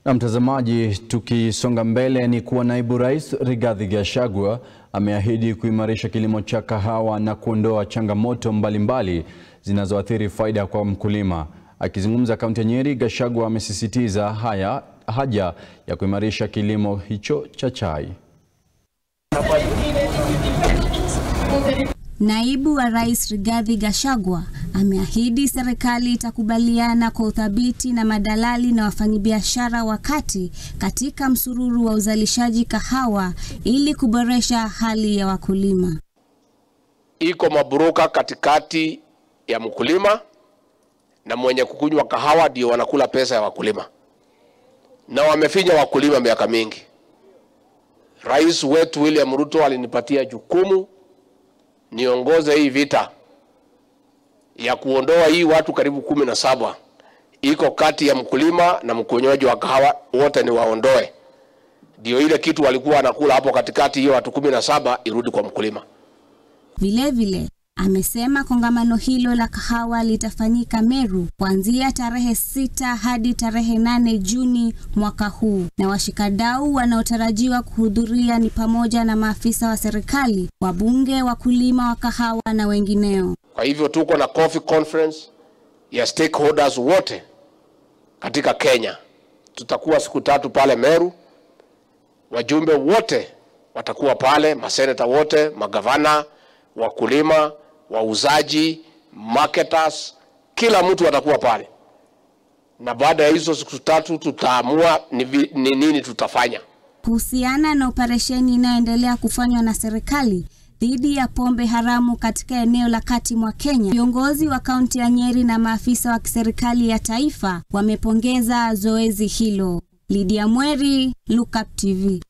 Na mtazamaji, tukisonga mbele ni kuwa naibu rais Rigathi Gachagua ameahidi kuimarisha kilimo cha kahawa na kuondoa changamoto mbalimbali zinazoathiri faida kwa mkulima. Akizungumza kaunti ya Nyeri, Gachagua amesisitiza haya haja ya kuimarisha kilimo hicho cha chai. Naibu wa Rais Rigathi Gachagua ameahidi serikali itakubaliana kwa uthabiti na madalali na wafanyabiashara wa kati katika msururu wa uzalishaji kahawa ili kuboresha hali ya wakulima. Iko mabroka katikati ya mkulima na mwenye kukunywa kahawa ndio wanakula pesa ya wakulima, na wamefinya wakulima miaka mingi. Rais wetu William Ruto alinipatia jukumu niongoze hii vita ya kuondoa hii watu karibu kumi na saba iko kati ya mkulima na mkunywaji wa kahawa, wote ni waondoe, ndio ile kitu walikuwa wanakula hapo katikati, hiyo watu kumi na saba irudi kwa mkulima. Vilevile amesema kongamano hilo la kahawa litafanyika Meru kuanzia tarehe sita hadi tarehe nane Juni mwaka huu, na washikadau wanaotarajiwa kuhudhuria ni pamoja na maafisa wa serikali, wabunge, wakulima wa kahawa na wengineo. Kwa hivyo tuko na coffee conference ya stakeholders wote katika Kenya. Tutakuwa siku tatu pale Meru, wajumbe wote watakuwa pale, maseneta wote, magavana, wakulima, wauzaji, marketers, kila mtu atakuwa pale, na baada ya hizo siku tatu tutaamua ni, vi- ni nini tutafanya. Kuhusiana na operesheni inayoendelea kufanywa na serikali dhidi ya pombe haramu katika eneo la kati mwa Kenya, viongozi wa kaunti ya Nyeri na maafisa wa kiserikali ya taifa wamepongeza zoezi hilo. Lydia Mweri, Look Up TV.